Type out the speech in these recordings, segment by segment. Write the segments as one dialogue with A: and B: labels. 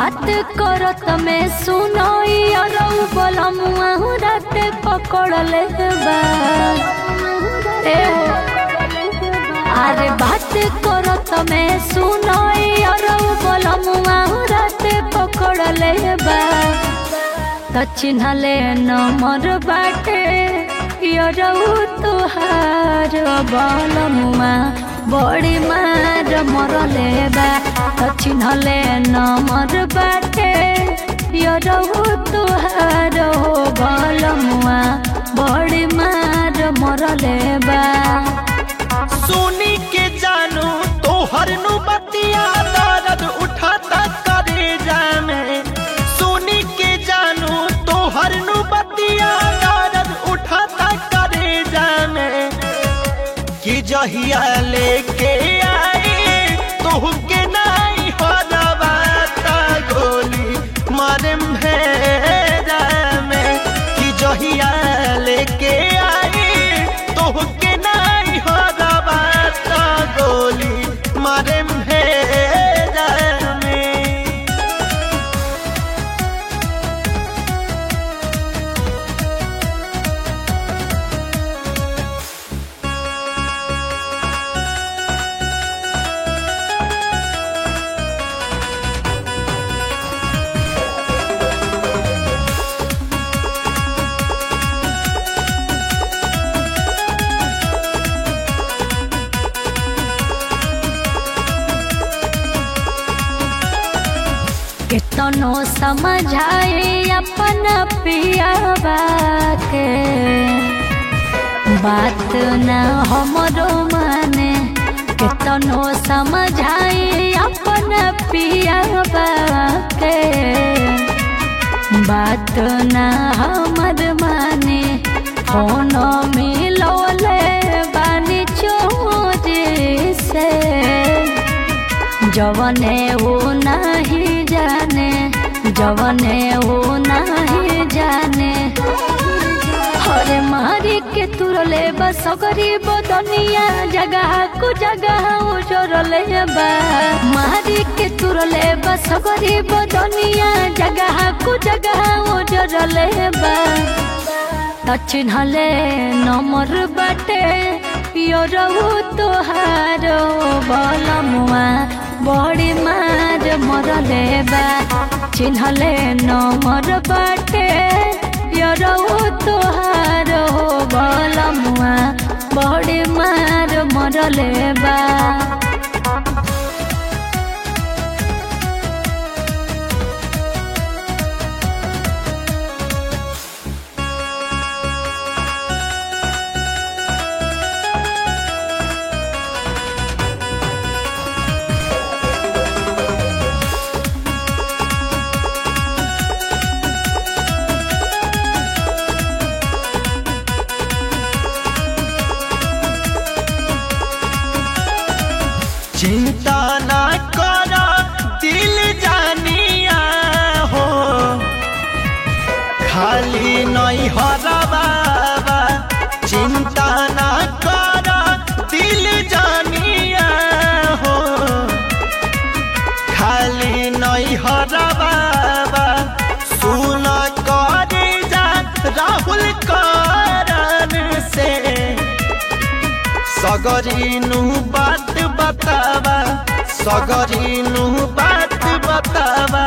A: बात करत में सुनो अरौ बोलमुआ रात पकड़ले बा ए हो अरे बात करत में सुनो अरौ बोलमुआ रात पकड़ले बा त चिन्हले नमर बाटे यरौ तुहार बलमुआ बड़ी मार मरले बा त चिन्हले नमर बाटे यरौ तुहार बलमुआ बड़ी मार मरले बा
B: सुनी के जानू तोहर नु बतिया दर्द उठाता करे जामे सुनी के जानू तोहर नु बतिया दर्द उठाता करे जामे कि जहिया लेके आई तोह के नहीं हो दबाता गोली मारे भेजा में कि जहिया लेके आई तोह के नहीं हो दबाता गोली मारे भेजा में
A: कितनो समझाए अपन पियाबा के बात न हमरो माने कितनो समझाए अपन पियाबा के बात न हमर माने कोनो मिलोले बानी चोरी से जवने वो नहीं जाने जवने वो नहीं जाने हरे मारी के तुरले बस गरीब दुनिया जगह को जगह उजरले बा मारी के तुरले बस गरीब दुनिया जगह को जगह उजरले बा त चिन्हले नमर बाटे योरहु तोहार बलमुआ बड़ी मार मरले बा चिन्हले नमर बाटे योरहु तोहार बलमुआ बड़ी मार मरले बा
B: चिंता ना करा दिल जानिया हो खाली नहीं हरा बाबा चिंता ना करा दिल जानिया हो खाली नहीं हरा बाबा सुन करे जा राहुल कारण से सगरीनु बात बतावा सगरीनु बात बतावा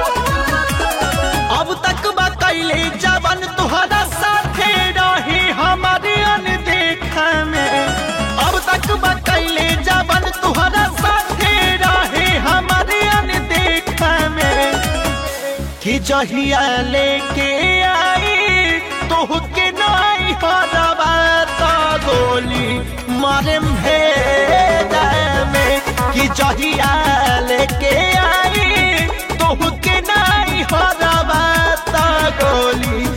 B: अब तक बा कैले जवन तुहरा साथे रही हमारे अनदेखा में अब तक बा कैले जवन तुहरा साथे रही हमारे अनदेखा में कि जहिया लेके आई तोह के नहीं हरवा तो गोली मारे भेजा में कि जहिया लेके आई तोह के नहीं हरवा तो गोली